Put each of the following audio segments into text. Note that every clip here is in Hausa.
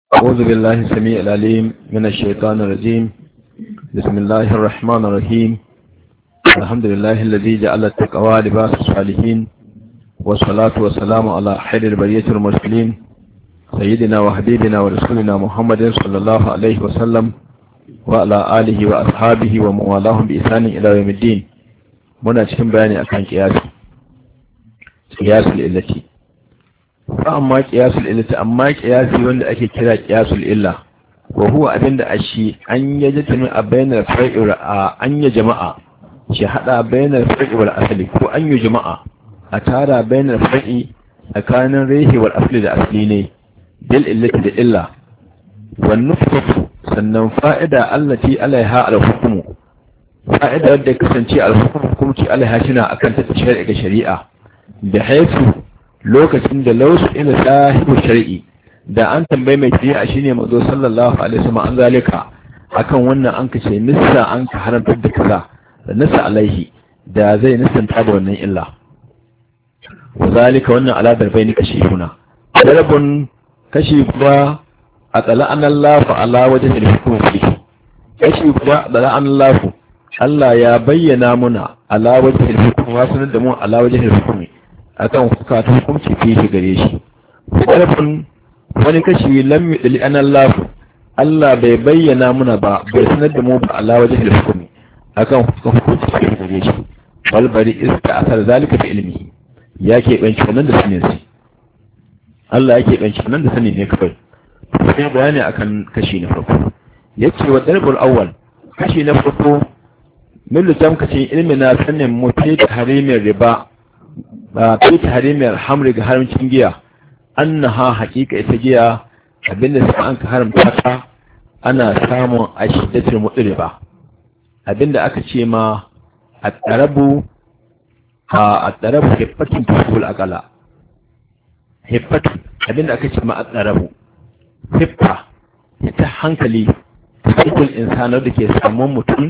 أعوذ بالله السميع العليم من الشيطان الرجيم بسم الله الرحمن الرحيم الحمد لله الذي جعل التقوى لباس الصالحين والصلاة والسلام على خير البرية المرسلين سيدنا وحبيبنا ورسولنا محمد صلى الله عليه وسلم وعلى آله وأصحابه وموالاهم بإحسان إلى يوم الدين muna cikin bayani akan kiyasi kiyasul illati fa amma kiyasul illati amma kiyasi wanda ake kira kiyasul illa wa huwa abinda ashi an yajtami a bainar far'i a an ya jama'a shi hada bainar far'i wal asli ko an yi jama'a a tara bainar far'i tsakanin rehi wal asli da asli ne bil illati da illa wan nufatu sannan fa'ida allati alaiha al hukmu fa'ida wadda ya kasance alhukum hukumci alaiha shina akan ta shari'a ga shari'a da haifu lokacin da lausu ila sahibu shari'i da an tambaye mai shari'a shine mazo sallallahu alaihi wasallam an zalika akan wannan an kace nissa an ka haramtar da kaza da nissa alaihi da zai nisanta da wannan illa wa zalika wannan ala darbaini kashi huna darbun kashi guda a tsala an Allah fa ala wajhi al-hukm kashi guda da an Allah Allah ya bayyana muna ala wajhil hukm wa sanar da mu ala wajhil hukm akan hukata hukunci fi shi gare shi karfin wani kashi lam yudli an Allah Allah bai bayyana muna ba bai sanar da mu ba ala wajhil hukm akan hukunci fi gare shi wal bari iska asar zalika bi ilmihi ya ke banci wannan da sanin shi Allah yake banci wannan da sanin ne kawai sai bayani akan kashi na farko yace wa darbul awwal kashi na farko millu tamkacin ilmi na sanin mu fi harimin riba ba fi harimin hamri ga haramcin giya annaha haƙiƙa ita giya abinda sai an ka haramta ta ana samun a shiddatul mudriba abinda aka ce ma a tsarabu a tsarabu hiffatin tusul akala hiffatu abinda aka ce ma a tsarabu hiffa ita hankali tukul insanar da ke samun mutum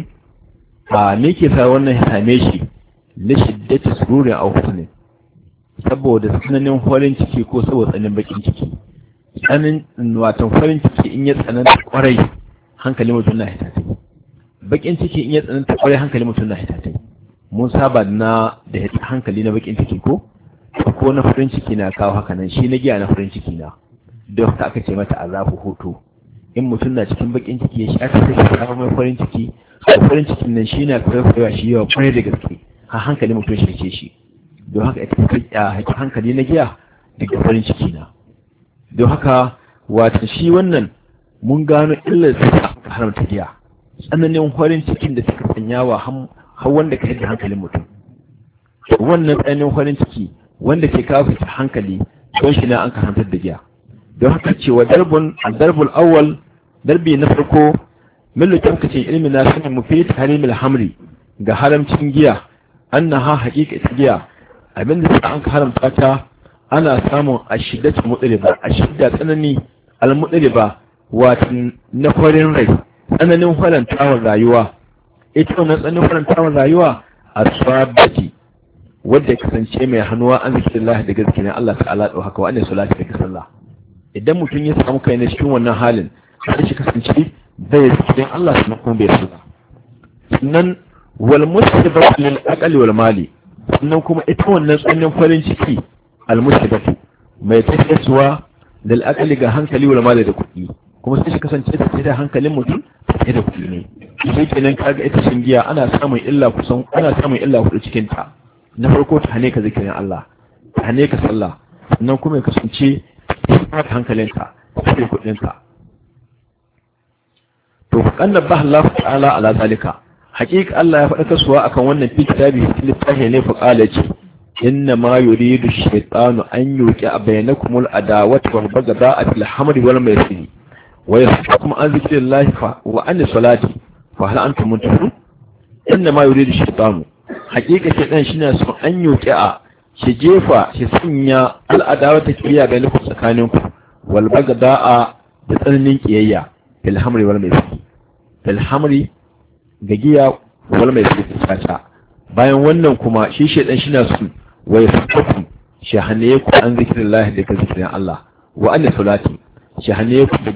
a me ke sa wannan ya same shi na shiddati sururin a husni saboda tsananin farin ciki ko saboda tsananin bakin ciki tsanin watan farin ciki in ya tsananta kwarai hankali mutum na hitatai bakin ciki in ya tsananta kwarai hankali mutum na hitatai mun saba na da hankali na bakin ciki ko ko na farin ciki na kawo haka nan shi na giya na farin ciki na don haka aka ce mata azabu hoto in mutum na cikin bakin ciki ya shafi sai ya mai farin ciki farin cikin nan shi na kwaikwaiwa shi yawa kwarai da gaske har hankali mutum shi ce shi don haka ita haƙi hankali na giya daga farin ciki na don haka wata shi wannan mun gano illar su ta haramta giya tsananin farin cikin da suka sanya wa har wanda ka yadda hankalin mutum wannan tsananin farin ciki wanda ke kawo fita hankali don shi na an karantar da giya don haka cewa darbul darbul awwal darbi na farko millu tamkacin ilmi na sanin mu fi harimil hamri ga haramcin giya annaha haqiqatu giya abinda sai an haramta ta ana samun ashiddatu mudriba ashidda tsanani al mudriba wato na farin rai tsananin farantawar rayuwa ita wannan tsananin farantawar rayuwa asabati wadda ya kasance mai hannuwa an zikirillah da gaskiya Allah ta'ala da haka wa annabi salati da sallah idan mutum ya samu kai na cikin wannan halin har shi kasance bai cikin Allah su kuma bai sallah sannan wal musibatu lil aqli wal mali sannan kuma ita wannan tsannin farin ciki al musibatu mai tafiyarwa lil aqli ga hankali wal mali da kuɗi kuma sai shi kasance ta da hankalin mutum sai da kuɗi ne sai kenan kaga ita shingiya ana samun illa kusan ana samun illa kuɗi cikin ta na farko ta hane ka zikirin Allah ta hane ka sallah sannan kuma ya kasance ta hankalinka sai kuɗinka to kanna ba Allah ta'ala ala zalika haqiqa Allah ya faɗa kasuwa akan wannan fi kitabi littafi ne fa qala ce inna ma yuridu shaytanu an yuqi bainakum al adawata wal baghdha fil hamri wal maisir wa yasfakum an zikrillahi fa wa an salati fa hal antum muntahun inna ma yuridu shaytanu haqiqa shaytan shine so an yuqi a shi jefa shi sanya al adawata kiyaye bainakum tsakaninku wal baghdha da tsananin kiyayya fil hamri wal maisir fil hamri ga giya wal maisir caca bayan wannan kuma shi shedan shi na su wa yasfaku shahane ku an zikrillah da ka zikirin Allah wa anna salati shahane ku